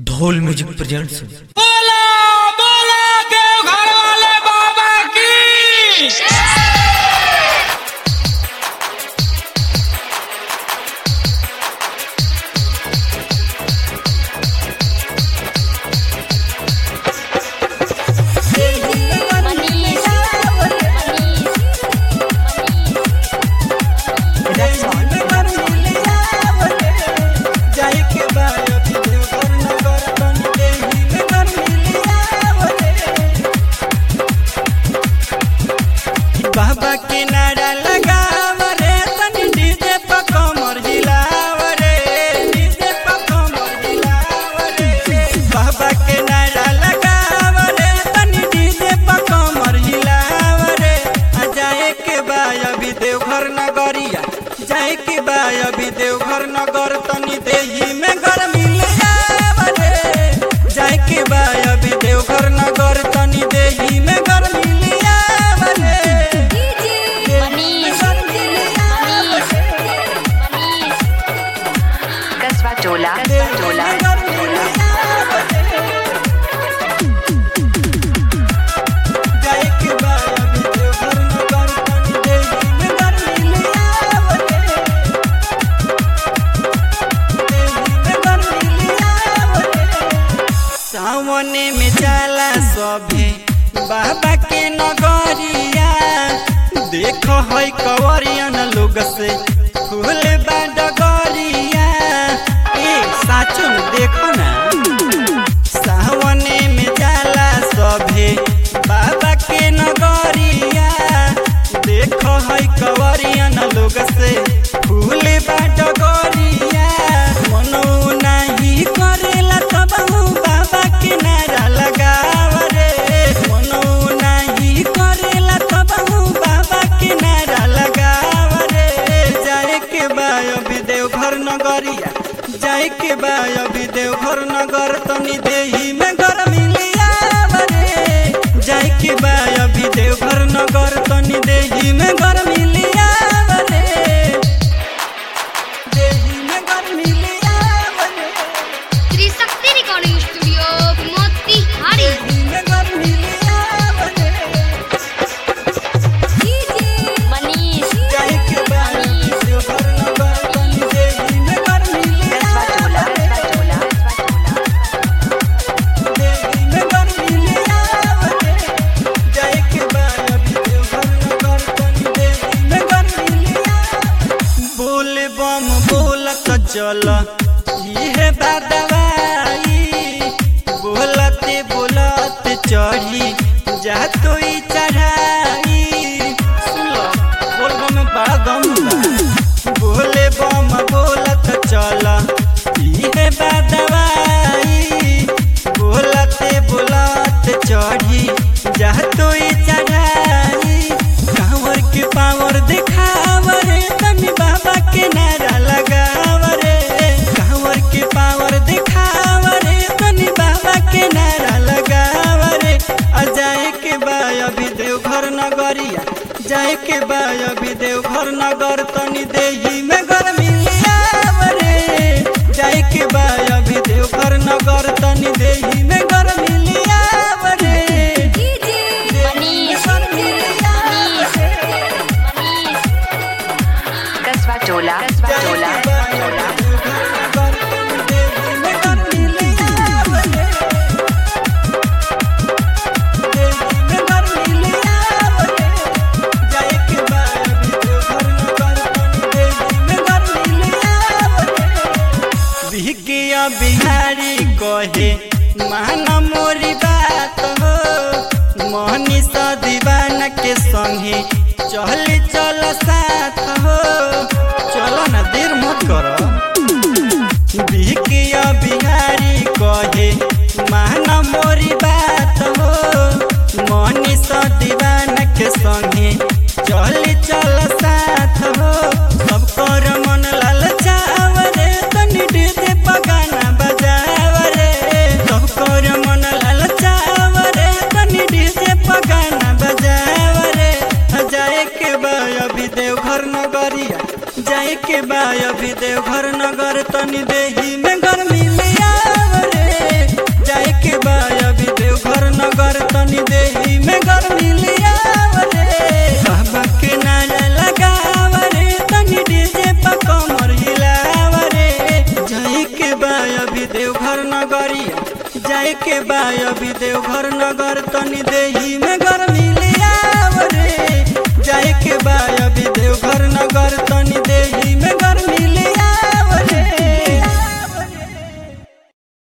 ढोल music presents बोला बोला के घर वाले बाबा की बाबा किनारा लगाव रे तनी डीजे पर कमर हिलाव रे डीजे पर कमर हिलाव रे बाबा किनारा लगाव रे तनी डीजे पर कमर हिलाव रे आ जाए के बा अभी देवघर नगरिया जाए के बा अभी देवघर नगर तनी देही में गर्मी लगाव रे जाए के बा अभी देवघर नगर तनी देही में गर्मी लियाव रे कस्बा टोला कस्बा टोला सावने में जाला सभे बाबा के नगरिया देखो है कवरियन लोग से फूल बा डगरिया ए साचो में देखो ना सावने में जाला सभे बाबा के नगरिया देखो है कवरियन लोग से फूल बा डगरिया मनो नाही करेला तब बाबा के नारा लगाव रे मनो नाही करेला तब बाबा के नारा लगाव रे जाए के बा अभी देवघर नगरिया जाए के बा अभी देवघर नगर तनी देही में गर्मी लियाव रे जाए के बा अभी देवघर नगर तनी देही में गर्मी लियाव रे देही में गर्मी लियाव रे त्रिशक्ति रिकॉर्डिंग स्टूडियो मोतिहारी देही में गर्मी लियाव रे मनीष जाए के बा अभी देवघर नगर तनी देही में गर्मी कस्बा लियाव टोला रे कस्बा टोला कस्बा टोला देही में गर्मी लियाव रे जाए के बा अभी देवघर नगर तनी देही में गर्मी लियाव बोल बम बोलत चल इहे बादवाई बोलते बोलते चढ़ी जा तो ई चढ़ाई सुन लो बोल बम में बड़ा दम बा बोले बम बोलत चल इहे बादवाई बोलते बोलते चढ़ी जा तो ई चढ़ाई कांवर के पावर दिखाव रे तनी बाबा के नारा लगाव रे कांवर के पावर दिखाव रे तनी बाबा के नारा लगाव रे आ जाए के बा अभी देवघर नगरिया जाए के बा अभी देवघर नगर तनी देही में गर्मी लियाव रे जाए के बा अभी देवघर नगर तनी देही में गर्मी लियाव रे मनीष कस्बा टोला कस्बा टोला कस्बा टोला बिहारी कहे माना मोरी बात हो मोहनी सा दीवाना के संगे चल चल साथ हो चलो ना देर मत करो बिहकिया बिहारी कहे माना मोरी बात हो मोहनी सा दीवाना के संगे चल चल साथ हो सब कर मन लाल चाव रे तनी डीजे पगाना बजाव रे सब कर मन लाल चाव रे तनी डीजे पगाना बजाव रे जाए के बा अभी देवघर नगरिया जाए के बा अभी देवघर नगर तनी देही में गर्मी में आव रे देवघर नगरिया जाए के बा अभी देवघर नगर तनी देही में गर्मी ले आव रे जाए